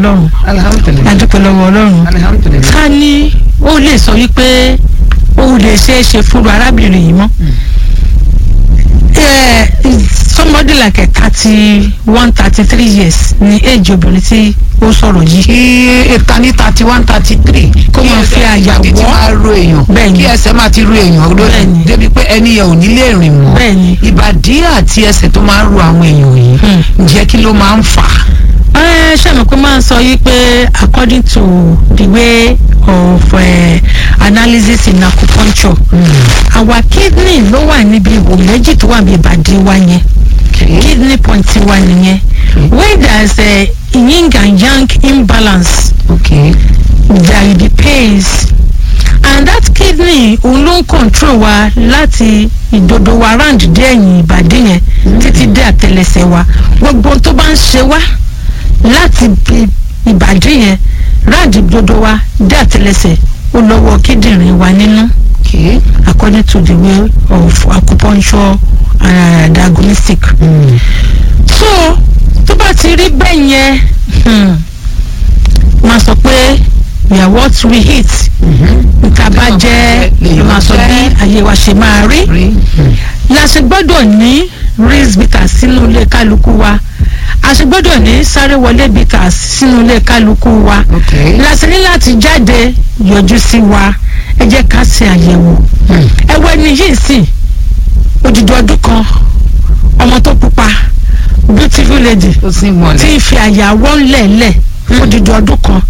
ọlọ́run alhamdulilayi adúpẹ́ lọ́wọ́ ọlọ́run alhamdulilayi. ká ní ó lè sọ wípé ó lè ṣeé ṣe fúru arábìnrin yìí mọ́ Eh, somebody like a thirty one thirty three years ni age obìnrin tí ó sọ̀rọ̀ yìí kí ìka ní thirty one thirty three Kó máa fi àyà ti wọ́. máa ro èèyàn Bẹ́ẹ̀ni. kí ẹsẹ̀ máa ti ro èèyàn Bẹ́ẹ̀ni. débi pé ẹni yẹn ò ní lè rìn mọ́ Bẹ́ẹ̀ni. ìbàdí àti ẹsẹ̀ tó máa ń ro àwọn èèyàn yìí Hmm. ǹjẹ́ kí ló máa ń fà á. ẹ ṣàmì pé máa ń sọ yìí pé according to the way of uh, analysis in acupuncture our kidney ló wà níbi ihò méjì tó wà níbi ìbàdí wa yẹn kidney point wa nìyẹn when there is a yin and yang imbalance okay there the pains and that kidney òun ló ń control wa láti ìdodo wa round dé ẹ̀yìn ìbàdí yẹn títí dé àtẹlẹsẹ̀ wa gbogbo ohun tó bá ń ṣe wá láti ibi ìbàdí yẹn round ìdodo wa dé àtẹlẹsẹ̀ ó lọ́wọ́ kíndìnrín wa nínú okay. according to the way of acupuncture uh, diagnostic. Mm. so tó bá ti rí bẹ́ẹ̀ yẹn hmm, máa sọ pé we are what we eat nǹkan bá jẹ́ lèèyàn máa sọ jẹ́. bí ayé wa ṣe máa rí rí la ṣe gbọ́dọ̀ ní rinse bitters sínú ilé kálukú wa a ṣe gbọ́dọ̀ ní sáré wọlé bitters sínú ilé kálukú wa okay. la ṣe ní láti jáde yọjú sí wa ẹ jẹ́ ká ṣe àyẹ̀wò Hmm. ẹwẹ́ ni yìí sì odidi ọdún kan ọmọ tó pupa beautiful lady ó sì tí mọ̀lẹ́ ń fi àyàwọ́ ńlẹ̀ńlẹ̀ fún odidi ọdún kan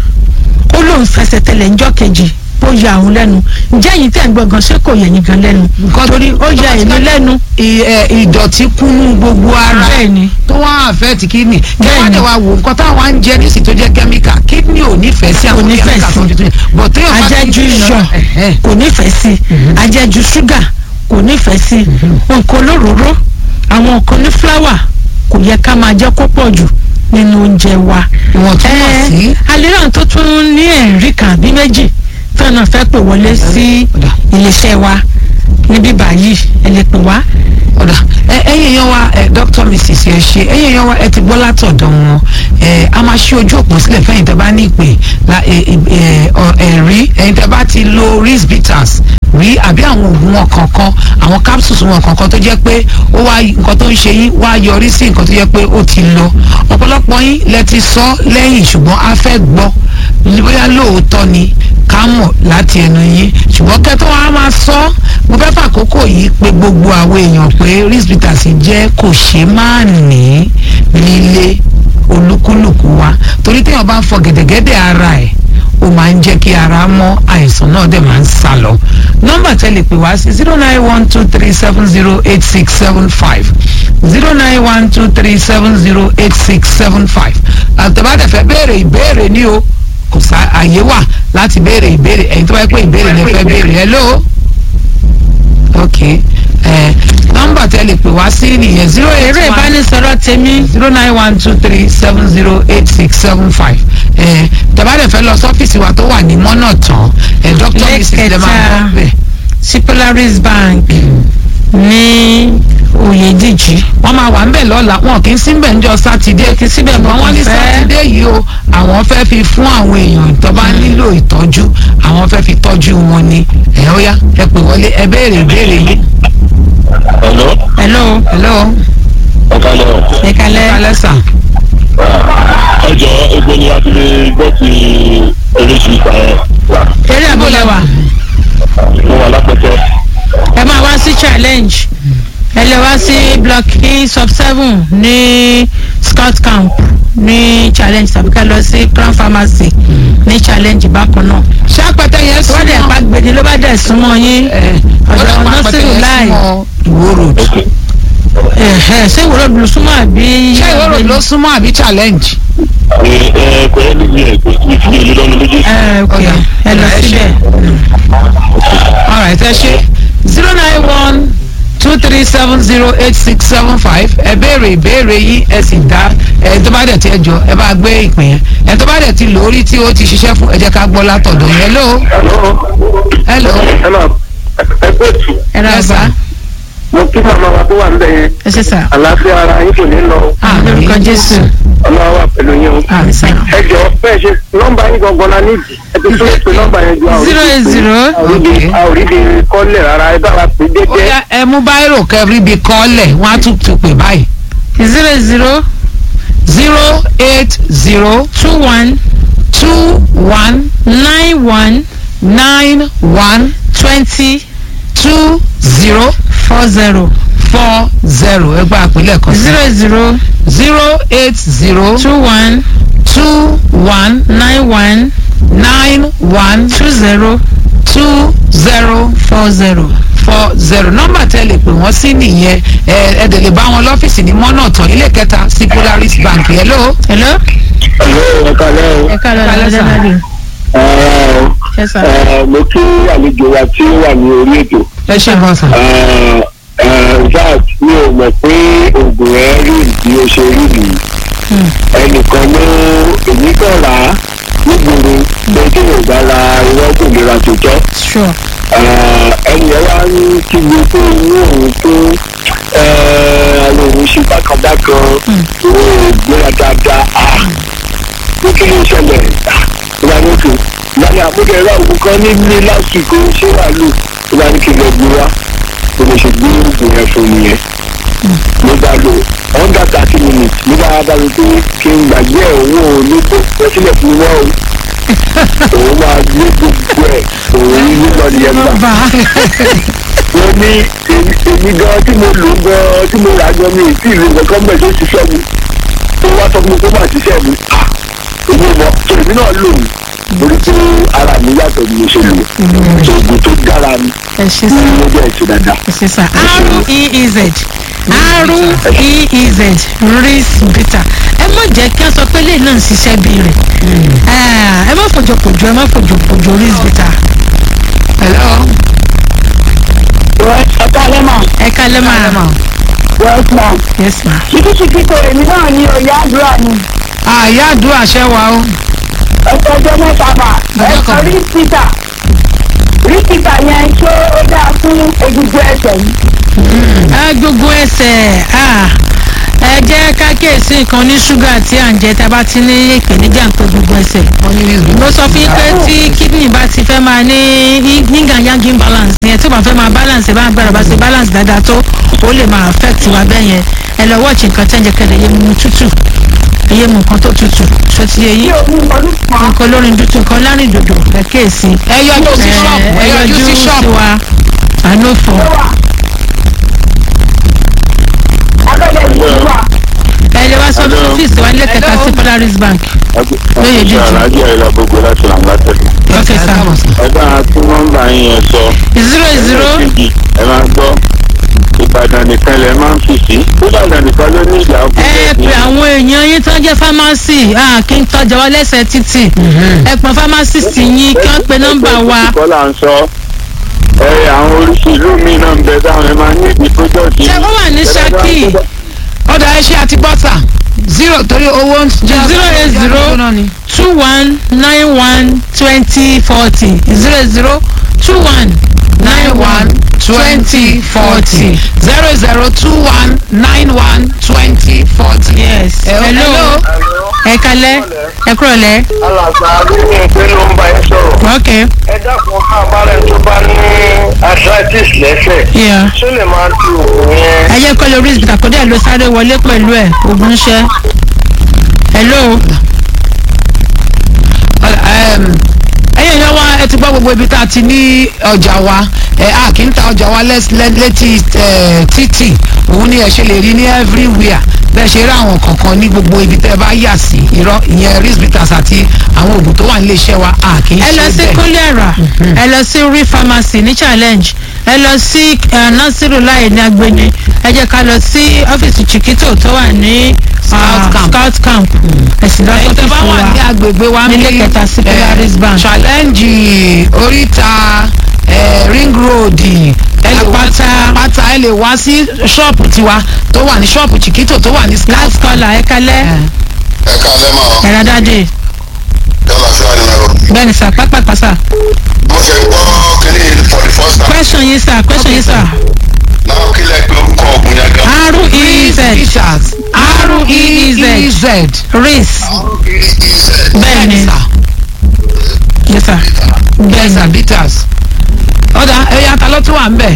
ó lóun fẹsẹ̀ tẹ̀lẹ̀ ńjọ́ kejì ó ya òun lẹ́nu ǹjẹ́ ẹ̀yin tẹ̀ ń gbọ́ gan ṣé kò yẹ yín gan lẹ́nu Nǹkan torí ó ya èmi lẹ́nu I- ẹ, ìdọ̀tí kúnnú gbogbo ara bẹ́ẹ̀ ni tó wá àfẹ́ẹ̀tì kídìní kí Bẹ́ẹ̀ni. wọ́n dẹ̀ wá wò nǹkan táwọn ń jẹ nísìsiyìí tó jẹ́ kẹ́míkà kídìní ò nífẹ̀ẹ́ sí àwọn nífẹ̀ẹ́ kẹ́míkà sí. tó ń tuntun bọ̀ téèyàn bá ti ajẹ́jú ń iyọ̀ Ẹ̀hẹ́. kò nífẹ̀ẹ́ sí ajẹ́jú ṣúgà kò nífẹ̀ẹ́ sí nǹkan olóróró àwọn nǹkan ní fúláwà kò yẹ ká máa jẹ́ kó pọ̀ jù nínú oúnjẹ wa. ìwọ̀ntúnwọ̀nsí. alẹ́ràn tó tún ní ẹ̀rí kan àbí méjì tí wọn náà fẹ́ pè wọlé sí Ọ̀dà. iléeṣẹ́ wa níbí báyìí ẹ lè pè wá. ọ̀dà ẹ ẹ̀yin èèyàn wa ẹ dr mrs ẹ ṣe ẹ̀yin èèyàn wa ẹ ti gbọ́ látọ̀dọ̀ wọn ẹ a máa ṣí ojú òpó sílẹ̀ fẹ́yìn tẹ́ bá ní ìpè la ẹ ẹ ọ- ẹ̀rí ẹ̀yin tẹ́ bá ti lo ris bitters rí àbí àwọn oògùn wọn kankan àwọn capsules wọn kankan tó jẹ́ pé ó wá nǹkan tó ń ṣe yín wá yọrí sí nǹkan tó jẹ́ pé ó ti lọ ọ̀pọ̀lọpọ̀ yín lẹ ti sọ lẹ́yìn ṣùgbọ́n a fẹ́ gbọ́ bóyá lóòótọ́ ni ká mọ̀ láti ẹnu yín ṣùgbọ́n kẹ́tọ́ wa máa sọ mo fẹ́ fàkókò yìí pé gbogbo àwọn èèyàn pé ris bitters jẹ́ kò ṣe máa ní nílé olúkúlùkù wa torí téèyàn bá ń fọ gẹ̀dẹ̀gẹ̀dẹ̀ ara ẹ̀ ó máa ń jẹ́ kí ara mọ́ àìsàn náà dẹ̀ máa ń sá lọ nọ́mbà tẹ́lẹ̀ pè wá sí zero nine one two three seven zero eight six seven five zero nine one two three seven zero eight six seven five àtẹ̀bátẹ̀fẹ́ béèrè ìbéèrè ní o kò sá àyè wà láti béèrè ìbéèrè ẹ̀yin tó wáyé pé ìbéèrè lè fẹ́ béèrè hello ok ẹ nọ́mbà tẹ́lẹ̀ pè wá sí nìyẹn zero eight eré one ìbánisọ̀rọ̀ tèmi zero nine one two three seven zero eight six seven five ẹ tẹ́bátẹ̀ fẹ́ lọ sọ́fíìsì wa tó wà ní mọ́nà tán ẹ dr mrs lè máa Lẹ́kẹ̀ta. bọ́ bẹ́ẹ̀. sí polaris bank ní oyèdíjì wọ́n máa wà ń bẹ̀ lọ́la wọn kì í sí bẹ̀ ńjọ́ sátidé kì í síbẹ̀ mọ́ wọ́n ní Fẹ́. sátidé yìí o àwọn fẹ́ fi fún àwọn èèyàn tó bá nílò ìtọ́jú àwọn fẹ́ fi tọ́jú wọn ni ẹ̀ ó yá ẹ pè wọlé ẹ béèrè ìbéèrè yìí. Hello, hello hello ọ̀kadà ẹ kalẹ́ kálẹ̀ sà ọjọ́ egbò ni a ti lè gbọ́ ti oríṣi ìta ẹ̀ wà. eré àbúlẹ̀wà Mo wà lápẹ̀tẹ̀. ẹ máa wá sí challenge ẹ lè wá sí block e sub seven ní scout camp ní challenge tàbí ká lọ sí crown pharmacy ní challenge bákan náà ṣàpẹtẹ yẹn tó bá dẹ̀ pa gbèdé ló bá dẹ̀ súnmọ́ yín ọ̀dọ̀ nọ́sìrì láì ìwó road ẹ̀hẹ̀ ṣé ìwòrò ló súnmọ́ àbí. ṣé ìwó road ló súnmọ́ àbí challenge. Ẹ ẹ kò yẹ níbi ẹ̀ kò sí fi èlé lọ́nu méjèèjì. ẹ ok Ọ̀dà. ẹ lọ Ẹ ṣé. síbẹ̀. alright ẹ ṣe zero nine one two three seven zero eight six seven five ẹ béèrè ìbéèrè yìí ẹ sì dá ẹ tó bá dẹ̀ ti ẹ jọ ẹ bá gbé ìpín yẹn ẹ tó bá dẹ̀ ti lórí tí ó ti ṣiṣẹ́ fún ẹ jẹ́ ká gbọ́ látọ̀dọ̀ yẹn hello Hello. hello Ẹ máa ẹ pé tù. ẹ rà Yes, bá sir. mo kí màmá wa tó wà ń bẹ̀ yẹn ẹ ṣe sà àlàáfíà ara yín kò ní lọ àmì lórúkọ jésù ọlọ́wà wà pẹ̀lú yín o. àmì sà. ẹ jọ bẹ́ẹ̀ ṣe nọ́mbà yín gangan la nídìí ẹ ti tún ètò nọ́mbà yẹn ju àwọn zero eight zero Okay. àwòrán kọ́lẹ̀ rárá ẹ bá wa pè ó déédéé. yá ẹ mú báírò kẹrí bíi kọ́lẹ̀ wọ́n á tún tún pè báyìí zero eight zero zero eight zero two one two one nine one nine one twenty two zero four zero four zero ẹ gba àpilẹ̀ kan sí zero eight zero zero eight zero two one two one nine one nine one two zero two zero four zero. four zero nọ́mbà tẹ́ lè pè wọ́n sí nìyẹn ẹ ẹ dẹ̀ lè bá wọn lọ́fíìsì ní mọ́nà tán ilé kẹta sí Polaris Bank hello. hello. ẹ̀lọ́ ẹ̀ka lẹ́wọ̀ ẹ ká lọ Ẹ ká lọ lọ́dọ̀ sà. dáadé. ẹ sà. mo kí àlejò wa tí ó wà ní orí ètò ẹ ṣe bọ́ sà. vat mi ò mọ̀ pé oògùn ẹ̀ rí bí ó ṣe rí nìyí ẹnìkan ló èmi kàn rà á nígboro pé tí yóò bá ra irọ́ kò lè ra tòótọ́ sure. ẹnì yẹn wá ní kí gbogbo inú òun tó àwọn òun ṣe bákanbákan òun gbéra dáadáa ah ní kí ló ń ṣẹlẹ̀ ìgbà ní òkè ìgbàlẹ̀ àmúkẹ́ ẹ̀rọ òun kan ní ní lásìkò ṣé wà lò ìgbà ní kí lọ gbé wá bí mo ṣe gbé oògùn yẹn fún mi yẹn ló bá lò under thirty minutes ló bá bá mi pé kí n gbàgbé ẹ̀ òun ò ní kó lọ sílẹ̀ fún wọn o òun máa gbé gbogbo ẹ̀ òun ní lọ nìyẹn gbà bá wọ́n ní èmi èmi gan tí mo lò gan tí mo rà gan mi ì tí ìlú nǹkan mẹ́ tó ṣiṣẹ́ mi tó wá sọ fún mi kó má ṣiṣẹ́ mi ah èmi mọ̀ tó èmi náà lò mí torí pé ara mi yàtọ̀ ni mo ṣe lò tó oògùn tó dára ni ẹ ṣe ní sà. mo jẹ́ ìṣe dáadáa. ẹ ṣe sà. r-e-e-z r-e-e-z ris bitter ẹ má jẹ́ kí a sọ pé lè náà ń ṣiṣẹ́ bí rẹ̀ ẹ má fòjò pòjò ẹ má fòjò pòjò ris bitter. hello. ọ̀tá lẹ́mọ̀ ẹ kálẹ́ máa westman yes ma. ṣíkíṣíkí kò èmi náà ní oyè àdúrà ni àyà àdúrà ṣẹ́ wa o. ẹ̀sọ́ ọjọ́ mẹ́ta bà Ọjọ́ ẹ̀sọ́ kan. rí títà rí títà yẹn ṣé ó dáa fún egungun ẹsẹ̀ yìí. ẹ gbogbo ẹsẹ̀ ah, ẹ jẹ́ ká kíyèsí nǹkan ní ṣúgà tí à ń jẹ tá a bá ti ní ìpèníjà ń pé gbogbo ẹsẹ̀. wọ́n ní rízù. mo sọ fún yín pé tí kidney bá ti fẹ́ máa ní yíngàn yangin balance yẹn tí ó bá fẹ́ máa balance bá ń gbára bá ṣe balance dáadáa tó ó lè máa affect wa bẹ́ẹ̀ yẹn ẹ lọ watch nǹkan tẹ́ ń jẹ kẹ́lẹ́ yé mu tútù yé mu nǹkan tó tútù ṣó ti yé bí yín omi ọdún kan nǹkan olórin dúdú nǹkan lárin dòdò ẹ kíyèsí. ẹ yọjú sí ṣọ́ọ̀bù ẹ yọjú sí sí ṣọ́ọ̀bù. wa ànófò ló wà abẹ́lẹ̀ yìí wà ẹ lè wá sọ Hello. ọ́fíìsì wa nílé kẹta sí Polaris Bank Lóye jíjù. aláàjì àyẹ̀lá gbogbo láti ràn látẹ̀lẹ̀. ok ẹ sir káàbọ̀ sà. ẹ bá a tún nọ́mbà yín yẹn sọ. zero zero ẹ máa gbọ́ ìbàdàn nìkan lẹ máa ń fi sí. ìbàdàn nìkan ló ní ìjà ọkùnrin. ẹ pè àwọn èèyàn yín tó ń jẹ́ fámásì kí n tọ́jà wá lẹ́sẹ̀ títì ẹ pọn fámásìsì yín kí wọ́n pe nọ́mbà wa kọ́ là ń sọ ẹ àwọn oríṣi ìlú mi náà ń bẹ táwọn ẹ máa ní ìdí pọ́jọ́ọ̀tì. ṣé ó wà ní Ṣakí ọ̀dà ẹ ṣe àti bọ́tà zero torí owó ń jẹ́ Zero eight zero. náà ni. two one nine one twenty forty zero zero two one nine one twenty forty zero zero two one nine one twenty forty. yes Eh, hello ẹ kalẹ́ ẹ kúrò lẹ́ alàgbà lóyún pé ló ń bá ẹ sọ̀rọ̀. ok ẹ dákun ká abárẹ̀ tó bá ní arthritis lẹ́sẹ̀. yeah. ṣó lè máa du òògùn yẹn. ẹ jẹ́ kọ́ lórí ìsìkà kó dẹ̀ ló sáré wọlé pẹ̀lú ẹ̀ ogun ṣẹ́ hello ẹyẹ yẹn wá ẹ ti gbọ́ gbogbo ibi tá a ti ní ọjà wa ẹ a kì í ta ọjà wa lẹ́s- lẹ́- létí ẹ, títì òun ni ẹ ṣe lè rí ní everywhere bẹ́ẹ̀ ṣe rí àwọn kọ̀ọ̀kan ní gbogbo ibi tẹ́ ẹ bá yà sí irọ́ ìyẹn risbitas àti àwọn oògùn tó wà nílé iṣẹ́ wa a kì í ẹ lọ ṣe sí bẹ́ẹ̀. kólẹ́rà ẹ lọ sí rí pharmacy ní challenge ẹ lọ sí eh, nasiru láì ní agbeni ẹ jẹ́ ká lọ sí ọ́fíìsì chiquito tó wà ní ah, Scout camp. scout camp ẹ̀sìn lọ ẹ̀yin tẹ́ bá sọ́fíìsì wà ní wa agbègbè wa nílé ní, kẹta sí eh, Polaris Bank. challenge oríta eh, ring road ẹ lè wá sí Àpáta. àpáta ẹ lè wá sí ṣọ́ọ̀pù tiwa tó wà ní ṣọ́ọ̀pù chiquito tó wà ní scout last caller ẹ kalẹ́ Eh. ẹ káalẹ́ mọ́ ọ ẹ̀rọ dáadé yálà fúlàní mẹ́rọ. bẹ́ẹ̀ni sà pápákọ̀ sà mo ṣe ń gbọ́ kínní for the first time. question yín sà question yín sà náà kí lẹ pé orúkọ ọ̀gùn yẹn gan. r-e-e-z Richards R-E-E-Z. R-E-E-Z ris bẹ́ẹ̀ ni sà yes sir bẹ́ẹ̀ yes sir ni bitters ọ̀dà ẹ̀yà ta ló tún wà ń bẹ̀.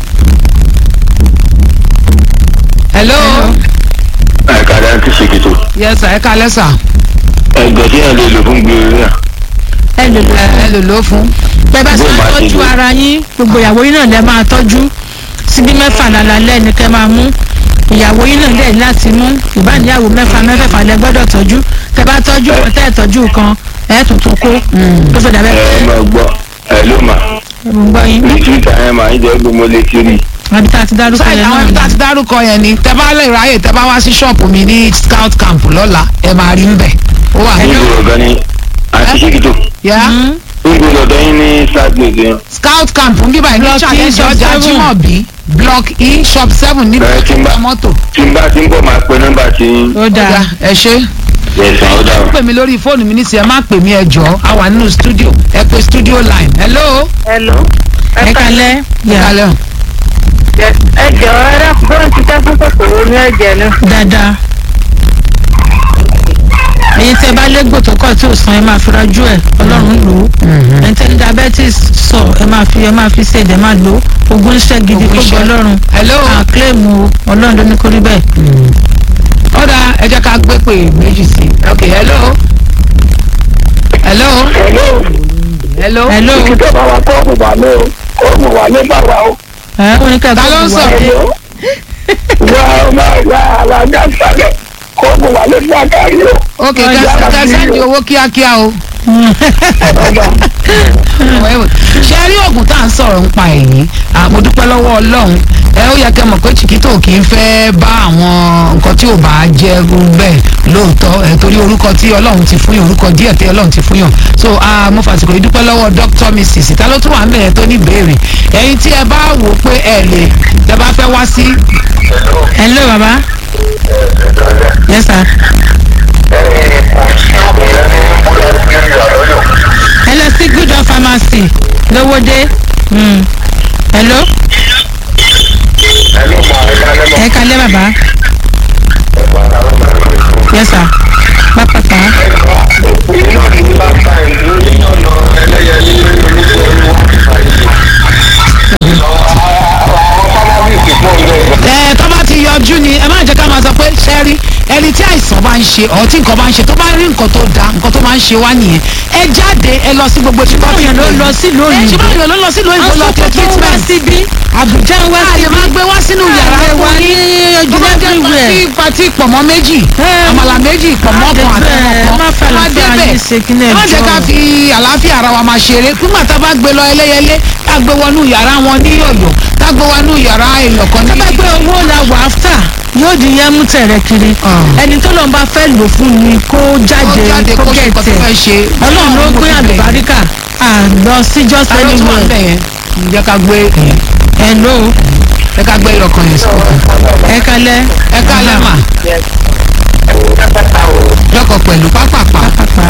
hello ẹ̀ka dá ti ṣe kìtò yes sir ẹ kalẹ́ sà ẹgbẹ́ tí yẹn lè lò fún gbèrú náà ẹ lè lò ẹ ẹ lò ló fún. bẹ́ẹ̀ bá ṣe Bó ń máa ṣe tọ́jú lò. ara yín gbogbo ìyàwó yín náà lẹ máa tọ́jú síbí mẹ́fà lálálẹ́ ni kẹ́ máa mú ìyàwó yín náà lẹ̀ láti mú ìbáníyàwó mẹ́fà mẹ́fẹ̀fà lẹ gbọ́dọ̀ tọ́jú tẹ́ bá tọ́jú kan tẹ́ ẹ̀ tọ́jú kan ẹ̀ tuntun kó tó fẹ́ dàbẹ́ ẹ pé máa gbọ́ ẹ ló mà mo gbọ́ yín ní twitter yẹn máa ń jẹ́ gbogbo létí rí àbí tá a ti dárúkọ sáyẹn yẹn àwọn náà ibi tá a ni. ti dárúkọ yẹn ni tẹ bá lè ráyè tẹ bá wá sí ṣọ́ọ̀pù mi ní scout camp lọ́la ẹ máa rí ń bẹ̀ ó wà ní. níbo ọ̀gá ni àti ṣe kìtò yá Mm. níbo lọ́dọ̀ yín ní southgate yẹn scout camp ń bíbá ìlú Block E, challenge shop ọjà seven. jimobi block e shop seven níbi Bẹ́ẹ̀ tí ń bá- mọ́tò. tí n bá ti ń bọ̀ máa pe nọ́mbà tí ó dáa Ọ̀gá, ẹ ṣe yẹsàn ó dáa. pè mí lórí fóònù mi nísìnyí ẹ má pè mí ẹ jọ a wà nínú studio ẹ pè studio line hello. hello. ẹ kalẹ́ ẹ yà kalẹ́ o. ẹ jọ ẹ rẹ bọ́n ti tẹ́ fún kòkòrò ní ẹ̀jẹ̀ náà. dáadáa ẹ̀yin tẹ́ bá légbò tó kọ̀ tí ò san ẹ máa fi rajú ẹ̀ ọlọ́run lò ó ẹ̀yin tẹ́ ní diabetes sọ ẹ máa fi ẹ máa fi ṣe ẹ̀dẹ̀ máa lò ó ogun iṣẹ́ gidi Ogun kó gbọ́ iṣẹ́. ọlọ́run hello. àkílẹ̀mù ọlọ́run ló ní kó rí bẹ́ẹ̀. ọ̀dà ẹ jẹ́ ká gbé pè méjì sí i ok hello. hello. hello. hello ìkìtọ̀ bá wa kọ́ ọ̀mù wà lé o ọ̀mù wà lé bá wa o. ẹ ó ní ká Ta ló ń gbogbo wa sọ̀rọ̀? dé. wà á máa wà alága sálẹ̀ kọ́ ọ̀mù wà lé fún àgárí o. ok Ọjà kẹ àbí sẹ́ndì o. owó kíákíá o. ṣe rí oògùn tá à ń sọ̀rọ̀ ń pa èyí mo dúpẹ́ lọ́wọ́ ọlọ́run ẹ ó yẹ kẹ́ mọ̀ pé chiquito kì í fẹ́ bá àwọn nǹkan tí ò bá jẹ́ irú bẹ́ẹ̀ lóòótọ́ ẹ torí orúkọ tí ọlọ́run ti fún yàn orúkọ díẹ̀ tí ọlọ́run ti fún yàn so ah, mo fàsìkò yìí dúpẹ́ lọ́wọ́ dr mrs ta ló tún wà ń bẹ̀rẹ̀ tó ní ìbéèrè ẹ̀yin tí ẹ bá wò ó pé ẹ lè tẹ bá fẹ́ wá sí hello baba yes sir ẹ lọ sí good of pharmacy lówódé Mm. hello ẹ kalẹ́ baba yes sir pápápá ẹ tó bá ti yọjú ni ẹ má jẹ́ ká máa sọ pé sẹ́rí ẹni tí àìsàn bá ń ṣe ọ̀ tí nǹkan bá ń ṣe tó bá rí nǹkan tó da nǹkan tó máa ń ṣe wá nìyẹn ẹ jáde ẹ lọ sí gbogbo tí wọ́n ti Báwo ló lọ sílùú ẹ ṣe òyìnbó? báyọ̀ ló lọ sílùú òyìnbó lọ tẹ àwọn tó wá treatment síbí àbújá ń wá àyè síbí máa gbé wá sínú yàrá Ààrẹ wa fún ní yín tó ojú bá jẹ́ everywhere. pati pati pọ̀mọ́ méjì Ẹ, àmàlà méjì pọ̀mọ́ kan bẹ́ẹ̀, àtẹ̀wọ̀n má kan fẹ́ má àlàáfíà débẹ̀ yín ṣe kí ní ẹ má jẹ́ ẹjọ́. ká fi àlàáfíà ara wa máa ṣeré nígbà tá a bá gbé lọ ẹlẹ́yẹlé tá a gbé wọnú yàrá wọn ní ọ̀yọ́ tá a gbé wọnú yàrá èèyàn kan ní tó bá pé owó la wà áfítà yóò di yẹn mú tẹ̀rẹ̀ kiri Ah. ẹni tó lọ́n bá fẹ́ lò fún ni kó jáde jáde kó kó ṣe nǹkan tó fẹ́ gẹ̀tẹ̀ ṣe ọlọ́run ló pín àlùbáríkà àlọ sí just ta ló tún wà anywhere bẹ́ẹ̀ yẹn ǹjẹ́ ká gbé hello ẹ ká gbé ìlọkàn yẹn sọ́kàn ẹ kalẹ́ ẹ ká lẹ́mà lọ́kọ̀ pẹ̀lú pápápá pápá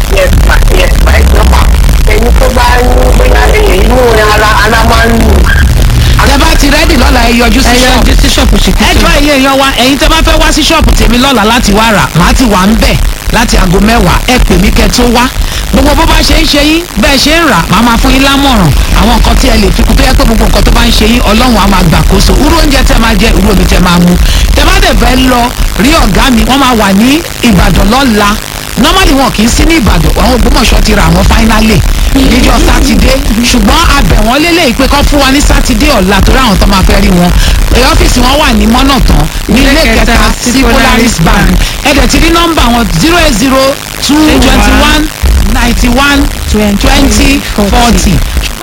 ẹni tó bá ń bóyá inú ara ara máa ń lù. tẹ bá ti rẹ́dì lọ́la ẹ yọjú sí ẹ yọ ṣọ́ọ̀bù ojú sí ṣọ́ọ̀pù ẹ ṣìkìtì jọ iye èèyàn wa ẹ̀yin tẹ bá fẹ́ wá sí ṣọ́ọ̀bù tèmi lọ́la láti wá rà màá ti wà ń bẹ̀ láti aago mẹ́wàá ẹ pè mí kẹ́ tó wá gbogbo bó bá ṣe ń ṣe yín bẹ́ẹ̀ ṣe ń rà màá máa fún yín lámọ̀ràn àwọn nǹkan tí ẹ lè fi kún tó yẹ pé gbogbo nǹkan tó bá ń ṣe yín ọlọ́run á máa gbàkóso irú oúnjẹ tẹ máa jẹ irú omi tẹ máa mu tẹ bá dẹ̀ fẹ́ lọ rí ọ̀gá mi wọ́n máa wà ní ìbàdàn lọ́la normally wọn kì í sí ní ìbàdàn àwọn ògbómọ̀ṣọ́ ti ra àwọn finally níjọ́ sátidé ṣùgbọ́n abẹ̀ wọ́n lélẹ̀ pé kọ́ fún wa ní sátidé ọ̀la torí àwọn tó máa fẹ́ rí wọn èyí ọ́fíìsì wọn wà ní mọ́nàtán ní ilé kẹta sí polaris bank ẹ̀dẹ̀ ti rí nọ́mbà wọn zero eight zero two twenty one ninety one twenty forty